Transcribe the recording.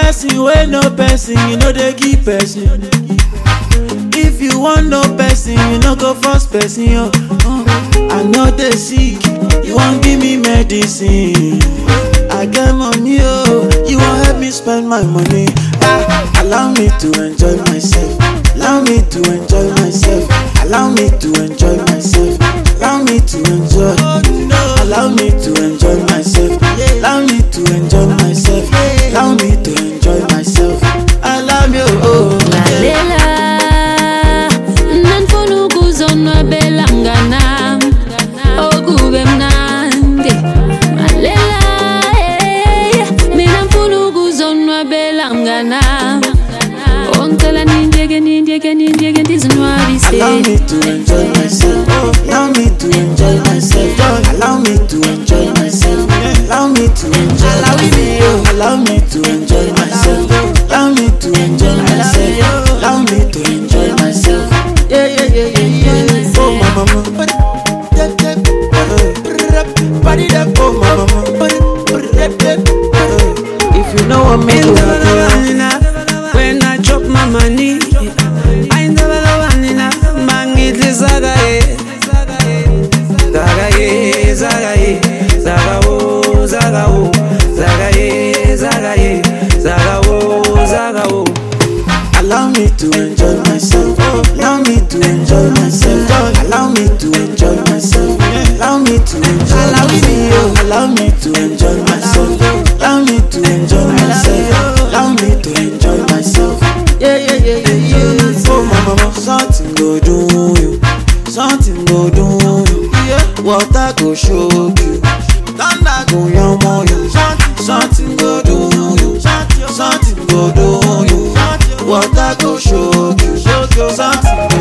person wey no person you no dey give person if you wan know person you no go force person yo uh, i no dey sick you wan give me medicine i get money oh you wan help me spend my money ah allow me to enjoy myself allow me to enjoy myself allow me to enjoy myself allow me to enjoy allow me to enjoy myself allow me to enjoy myself allow me to enjoy myself allow me oh lalela nanifuna ukuzonwabela mnganam okube mnandi lalela eh, mina mfuna ukuzonwabela mnganam ongicela nindiyeke nindiyeke nindiyeke ndizinwabise Allow me to enjoy myself. Allow me to enjoy myself. Allow me to enjoy myself. Allow me to enjoy myself. Allow me to enjoy myself. Allow me to enjoy myself. Allow me to enjoy myself. Yeah, yeah, yeah, yeah, yeah. Oh, my mama. Body that oh, my mama. If you know what me In do, the vanilla, when I chop my money, I in the vanilla, mangitli zaga ye, zaga ye, zaga ye, zaga wo, zaga wo, zaga ye, zaga ye, zaga wo, zaga wo. Allow me to enjoy myself. Allow me to enjoy myself. Allow me to enjoy myself. Allow me to enjoy Allow me, allow me to enjoy myself. Allow me to enjoy myself. Allow me to enjoy myself. Yeah, yeah, yeah, yeah, yeah. Oh, my mama, something go do you. Something go do you. Water go shock you. Thunder go yamo you. Something go do you. Something go do you. Water go shock you. Something